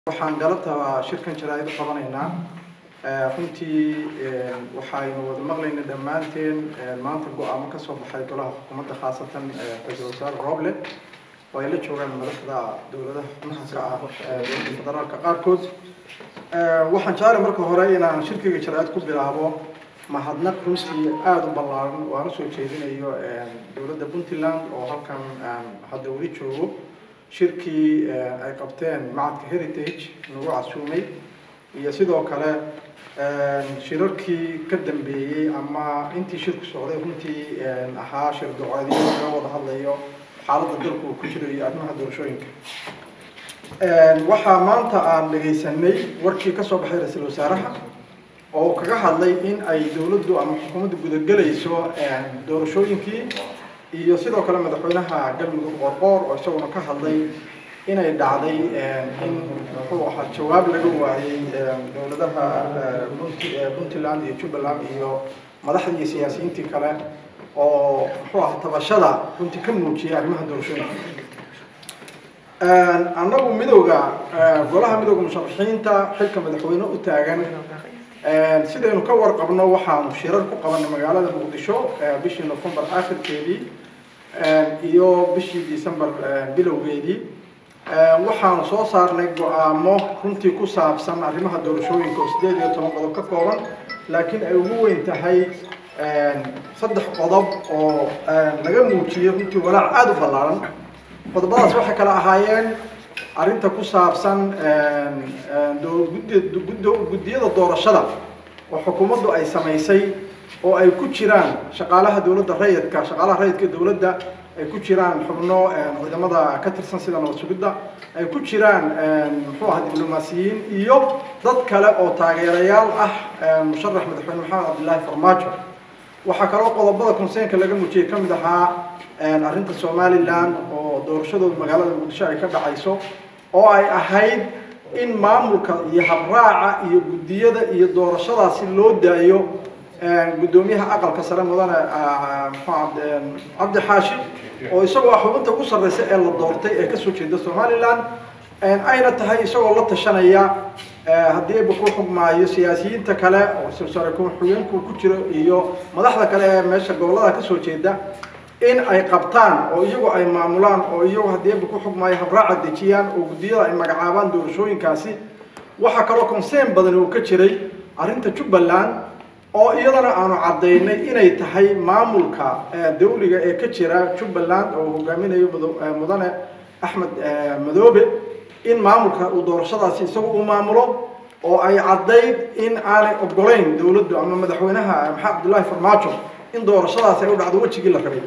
waxaan galabta shirkan jaraa'id u qabanaynaa runtii waxaynu wada maqlaynay dhammaanteen maanta go-aamo ka soo baxay golaha xukuumadda khaasatan ra-iisul wasaare roble oo ay la joogaan madaxda dowladaha xubnaha ka ah dowladda federaalka qaarkood waxaan jeclay marka hore inaan shirkiga jaraa'id ku bilaabo mahadnaq runtii aada u ballaaran oo aan usoo jeedinayo dowladda puntland oo halkan hadda weli joogo shirkii ay qabteen macadka heritage nagu casuumay iyo sidoo kale shirarkii ka dambeeyey ama intii shirku socday runtii ahaa shir ducoodyo laga wada hadlayo xaaladda dalku uu ku jiro iyo arrimaha doorashooyinka waxaa maanta aan dhegaysanay warkii kasoo baxay ra-iisul wasaaraha oo kaga hadlay in ay dowladdu ama xukuumaddu gudagelayso doorashooyinkii iyo sidoo kale madaxweynaha galmudug qoorqoor oo isaguna ka hadlay inay dhacday in muxuu ahaa jawaab laga waayey dowladaha puntland iyo jubbaland iyo madaxdii iyo siyaasiyiintii kale oo muxuu ahaa tabashada runtii ka muujiyay arrimaha doorashooyinka annagu midowga golaha midowga musharaxiinta xilka madaxweyne u taagan sidaynu ka warqabno waxaanu shirar ku qabanay magaalada muqdisho bishii novembar akhirkeedii iyo bishii december bilowgeedii waxaanu soo saarnay go-aamo runtii ku saabsan arrimaha doorashooyinka oo sideed iyo toban qodob ka kooban laakiin ay ugu weyn tahay saddex qodob oo laga muujiyey runtii walaac aada u ballaaran qodobadaas waxay kala ahaayeen arrinta ku saabsan guddiyada doorashada oo xukuumaddu ay samaysay oo ay ku jiraan shaqaalaha dowladda rayidka shaqaalaha rayidka dowladda ay ku jiraan xubno ciidamada ka tirsan sida nabad sugidda ay ku jiraan muxuu ahaa diblomaasiyiin iyo dad kale oo taageerayaal ah musharax madaxweyne maxamed cabdillaahi farmaajo waxaa kaloo qodobada conseenka laga muujiyey ka mid ahaa arrinta somalilan oo doorashadooda magaalada muqdisho ay ka dhacayso oo ay ahayd in maamulka iyo habraaca iyo guddiyada iyo doorashadaasi loo daayo guddoomiyaha aqalka sare mudane cabdi xaashi oo isagoo xubinta ugu sarreysa ee la doortay ee kasoo jeeda somalilan ayna tahay isagoo la tashanaya haddii ayba ku xugmaayo siyaasiyiinta kale oo sare ku-xigeenku ku jiro iyo madaxda kale ee meesha gobolada kasoo jeeda in ay qabtaan oo iyagu ay maamulaan oo iyagu haddii ayba ku xugmaayo habraaca dejiyaan oo guddiyada ay magacaabaan doorashooyinkaasi waxaa kaloo conseen badan uu ka jiray arrinta jubbaland oo iyadana aanu caddaynay inay tahay maamulka dawliga ee ka jira jubbaland oo hogaaminayo mudane axmed madoobe in maamulka uu doorashadaasi isagu uu maamulo oo ay caddayd in aanay ogolayn dowladdu ama madaxweynaha maxamed cabdullaahi farmaajo in doorashadaasi ay u dhacdo wejigii la rabay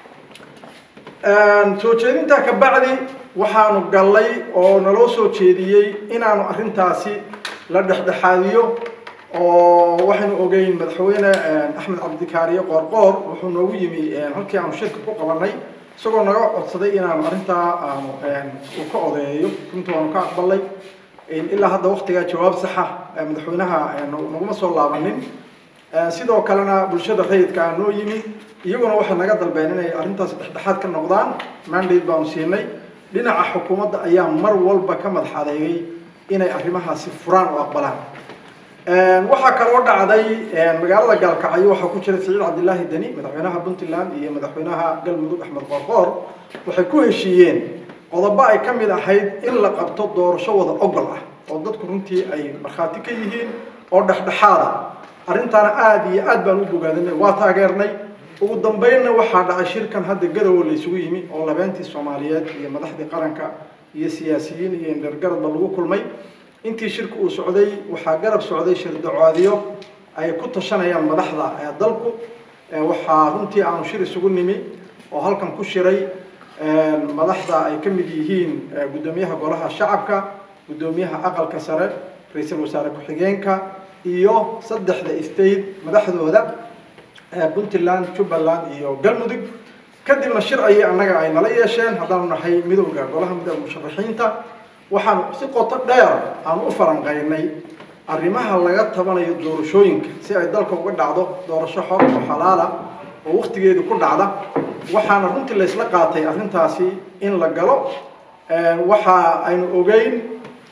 soo jeedintaa ka bacdi waxaanu gallay oo naloo soo jeediyey inaanu arrintaasi la dhexdhexaadiyo oo waxaynu ogeyn madaxweyne axmed cabdikaariye qoorqoor wuxuu noogu yimi halkii aanu shirka ku qabanay isagoo naga codsaday inaanu arrintaa aanu uu ka odeeyo runtii waanu ka aqbalay ilaa hadda waktigaa jawaab saxa madaxweynaha naguma soo laabanin sidoo kalena bulshada rayidka aa noo yimi iyaguna waxay naga dalbeen inay arrintaasi dhexdhexaad ka noqdaan mandate baanu siinay dhinaca xukuumadda ayaa mar walba ka madax adeegay inay arrimahaasi furaan oo aqbalaan waxaa kaloo dhacday magaalada gaalkacyo waxaa ku jira siciid cabdillaahi deni madaxweynaha puntland iyo madaxweynaha galmudug axmed qoorqoor waxay ku heshiiyeen qodobo ay ka mid ahayd in la qabto doorasho wada ogol ah oo dadku runtii ay markhaati ka yihiin oo dhexdhexaada arrintaana aada iyo aad baan u bogaadinay waa taageernay ugu dambeynna waxaa dhacay shirkan hadda garowe la isugu yimi oo labeentii soomaaliyeed iyo madaxdii qaranka iyo siyaasiyiin iyo indhergaradba lagu kulmay intii shirka uu socday waxaa garab socday shir dacoodiyo ay ku tashanayaan madaxda dalku waxaa runtii aanu shir isugu nimi oo halkan ku shiray madaxda ay ka mid yihiin guddoomiyaha golaha shacabka guddoomiyaha aqalka sare ra-iisul wasaare ku-xigeenka iyo saddexda state madaxdooda puntland jubbaland iyo galmudug kadibna shir ayay annaga ay nala yeesheen haddaanu nahay midowda golaha midowda musharaxiinta waxaanu si qoto dheer aan u falanqaynay arrimaha laga tabanayo doorashooyinka si ay dalka uga dhacdo doorasho xor oo xalaala oo waktigeedu ku dhacda waxaana runtii laysla qaatay arrintaasi in la galo waxa aynu ogeyn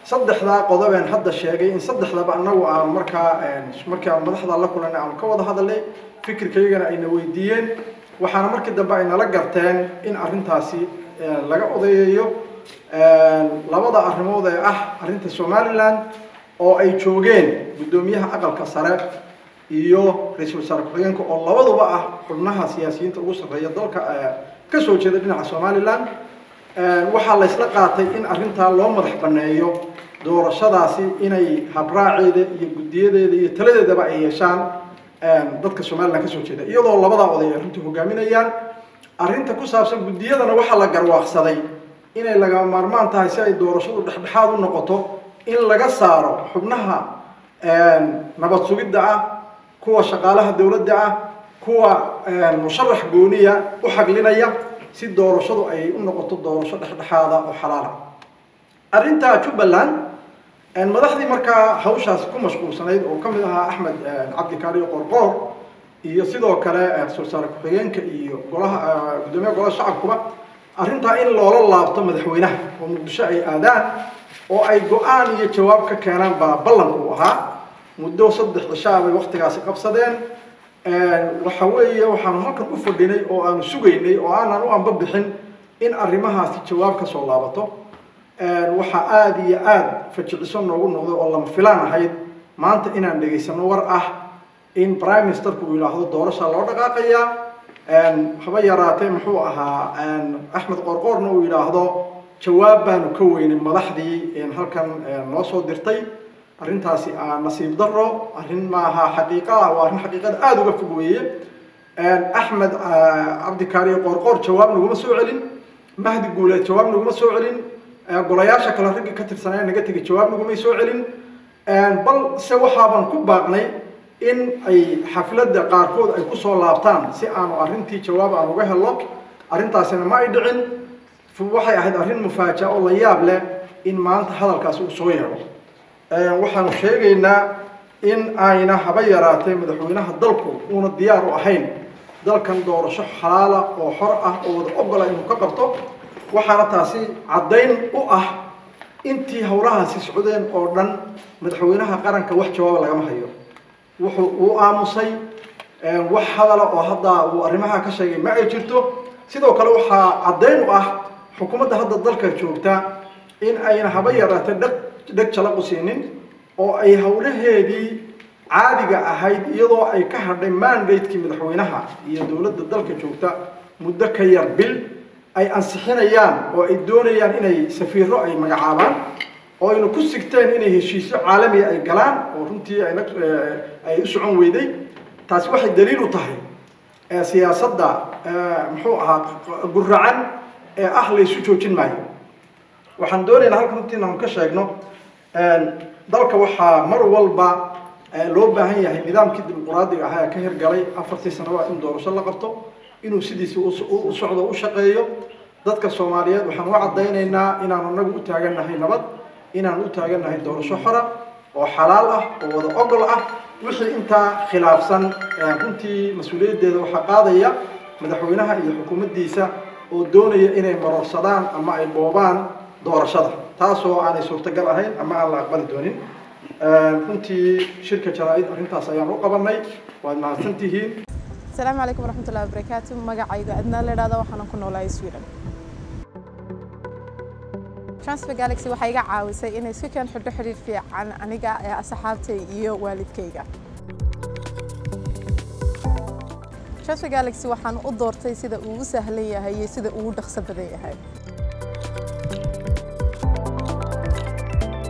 saddexdaa qodobeen hadda sheegay in saddexdaba annagu aanu markaa markii aan madaxda la kulanay aanu ka wada hadalnay fikirkaygana ayna weydiiyeen waxaana markii dambe ay nala garteen in arrintaasi laga odayeeyo labada arrimood ee ah arrinta somaliland oo ay joogeen guddoomiyaha aqalka sare iyo ra-iisul wasaare ku-xigeenka oo labaduba ah xubnaha siyaasiyiinta ugu sarreeya dalka ka soo jeeda dhinaca somaliland waxaa laysla qaatay in arrintaa loo madax banneeyo doorashadaasi inay habraaceeda iyo guddiyadeeda iyo taladeedaba ay yeeshaan dadka somaliland kasoo jeeda iyadoo labadaa oday ay arrinta hogaaminayaan arrinta ku saabsan guddiyadana waxaa la garwaaqsaday inay lagama maarmaan tahay si ay doorashadu dhexdhexaad u noqoto in laga saaro xubnaha nabad sugidda ah kuwa shaqaalaha dowladda ah kuwa musharax gooniya u xaglinaya si doorashadu ay u noqoto doorasho dhexdhexaada oo xalaala arrinta jubbaland madaxdii markaa hawshaas ku mashquulsanayd oo ka mid ahaa axmed cabdikaariyo qorqoor iyo sidoo kale ra-isul wasaare ku-xigeenka iyo golaha guddoomiyaha golaha shacabkuba arrintaa in loola laabto madaxweynaha oo muqdisho ay aadaan oo ay go-aan iyo jawaab ka keenaan baa ballanku u ahaa muddo saddex cishaa bay waktigaasi qabsadeen waxa weeye waxaanu halkan u fadhinay oo aanu sugaynay oo aanan u anba bixin in arrimahaasi jawaab ka soo laabato waxaa aada iyo aada fajiciso noogu noqday oo lama filaan ahayd maanta inaan dhegaysano war ah in prime ministerku uu yidhaahdo doorashaa loo dhaqaaqayaa haba yaraatee muxuu ahaa axmed qorqoorna uu yidhaahdo jawaab baanu ka weynay madaxdii halkan noo soo dirtay arrintaasi nasiib daro arrin maaha xaqiiqa ah waa arrin xaqiiqada aada uga fog weeye axmed cabdikaariyo qorqoor jawaab naguma soo celin mahdi guuleed jawaab naguma soo celin golayaasha kale ragga ka tirsanaya naga tegay jawaab nagumay soo celin bal se waxaaban ku baaqnay in ay xafladda qaarkood ay kusoo laabtaan si aanu arrintii jawaab aan uga helo arrintaasina ma ay dhicin waxay ahayd arrin mufaaja oo la yaab leh in maanta hadalkaasi uu soo yeedho waxaanu sheegaynaa in ayna haba yaraatee madaxweynaha dalku uuna diyaar u ahayn dalkan doorasho xalaala oo xor ah oo wada ogola inuu ka qabto waxaana taasi caddayn u ah intii howlahaasi socdeen oo dhan madaxweynaha qaranka wax jawaaba lagama hayo wuxuu uu aamusay wax hadala oo hadda uu arrimaha ka sheegay ma ay jirto sidoo kale waxaa caddayn u ah xukuumadda hadda dalka joogta in ayna haba yaraatee dheg dheg jalaqu siinin oo ay howlaheedii caadiga ahayd iyadoo ay ka hadhay mandatekii madaxweynaha iyo dowladda dalka joogta muddo ka yar bil ay ansixinayaan oo ay doonayaan inay safiiro ay magacaabaan oo ayna ku sigteen inay heshiisyo caalamiga ay galaan oo runtii ayna ay u socon weyday taasi waxay daliil u tahay siyaasadda muxuu ahaa guracan ee ah laysu joojin maayo waxaan doonaynaa halka runtii inaanu ka sheegno dalka waxaa mar walba loo baahan yahay nidaamkii dimuquraadiga ahaa ee ka hirgalay afartii sanaba in doorasho la qabto inuu sidiisa u socdo u shaqeeyo dadka soomaaliyeed waxaan u caddaynaynaa inaanu anagu u taagannahay nabad inaanu u taagannahay doorasho xora oo xalaal ah oo wada ogol ah wixii intaa khilaafsan runtii mas-uuliyaddeeda waxaa qaadaya madaxweynaha iyo xukuumaddiisa oo doonaya inay marorsadaan ama ay boobaan doorashada taasoo aanay suurtagal ahayn ama aan la aqbali doonin runtii shirka jaraa-id arrintaas ayaan u qabanay waad mahadsan tihiin asalaamu calaykum waraxmatullahi wabarakaatu magacayga adnaa la idhahda waxaanan ku noolahay sweden transfer galaxy waxay iga caawisay inay si keen xidho xidhiir fiican aniga ee asxaabtay iyo waalidkayga transfer galaxy waxaan u doortay sida uu u sahlan yahay iyo sida uu u dhaqso badan yahay